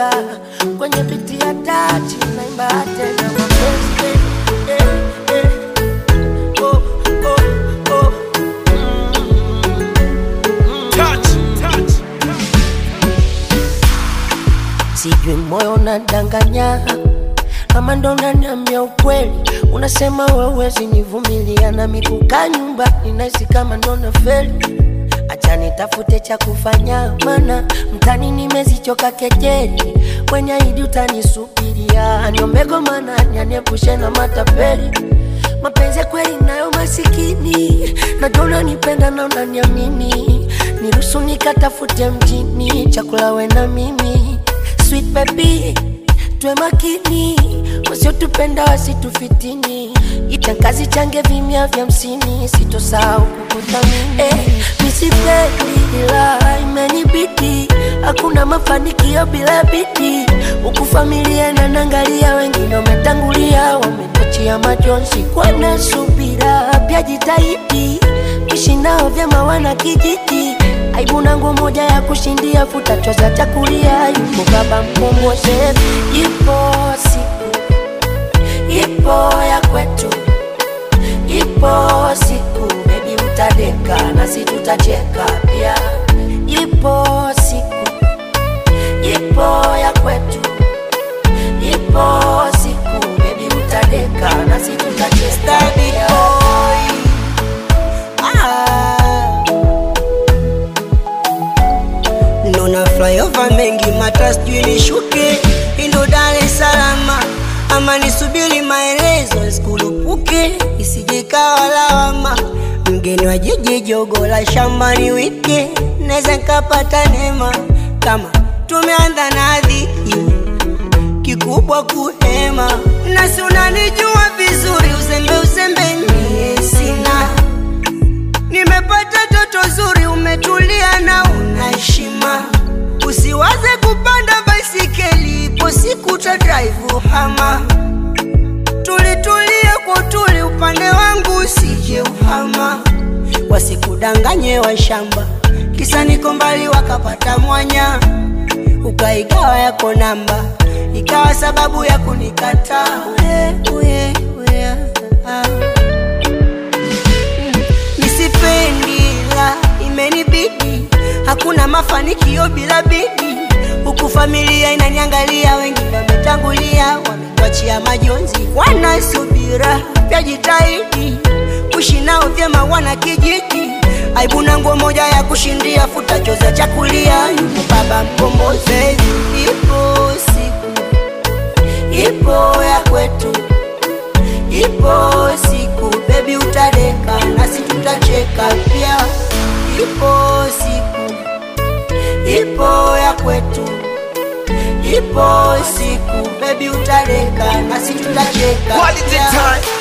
chenga kwenye biti ya tachi naimba tena mapenzi eh, eh, eh. Oh, oh, oh. Touch, touch. sijui moyo unadanganya ama ndo unaniambia ukweli unasema wewezi nivumilia na mikuka nyumba ninahisi kama ndo nafeli acha nitafute cha kufanya mana mtani nimezichoka kejeli kwenye idi utanisubiria niombego mana nyaniepushe na matapeli mapenzi ya kweli nayo masikini najua unanipenda na unaniamini niruhusu nikatafute mjini chakula we na mimi sweet baby tuwe makini wasiotupenda wasitufitini itankazi change vimya vya msini sitosahau kukuthamini eh, misipendi ila imenibidi hakuna mafanikio bila bidii huku familia nanangalia wengine wametangulia wametachia majonzi kwana subira pia jitahidi ishi nao vyema wana kijiji aibu na nguo moja ya kushindia futa choza chakulia yupo baba mkombozi ipo siku ipo ya kwetu ipo siku bebi utadeka nasi tutacheka pia ipo siku ipo ya kwetu ipo siku bebi utadeka nasi tutacheka Baby pia. boy. Ah. Nona flyover mengi mata sijui nishuke indo Dar es Salaam ama nisubiri maelezo sikulupuke isije kawa lawama mgeni wa jiji jogo la shambani wike naweza nkapata neema kama tumeanza na dhiki kikubwa kuhema nasi unanijua vizuri uzembe uzembe nie sina nimepata toto zuri umetulia na una heshima usiwaze kupanda baisikeli ipo siku ta drive hama tulitulie kwa utuli upande wangu usije uhama wasikudanganye wa shamba kisa niko mbali wakapata mwanya ukaigawa yako namba ikawa sababu ya kunikataa uye, uye, uye, ah. Nisipendi la imenibidi, hakuna mafanikio bila bidi. Huku familia inaniangalia, wengine wametangulia, wametuachia majonzi, wanasubira pia jitahidi kuishi nao vyema, wana kijiji aibu na nguo moja ya kushindia, futa choza chakulia, yupo baba mkombozi, ipo siku ipo ya kwetu ipo siku bebi utadeka nasi tutacheka pia ipo siku ipo ya kwetu ipo siku bebi utadeka nasi tutacheka Quality pia. time.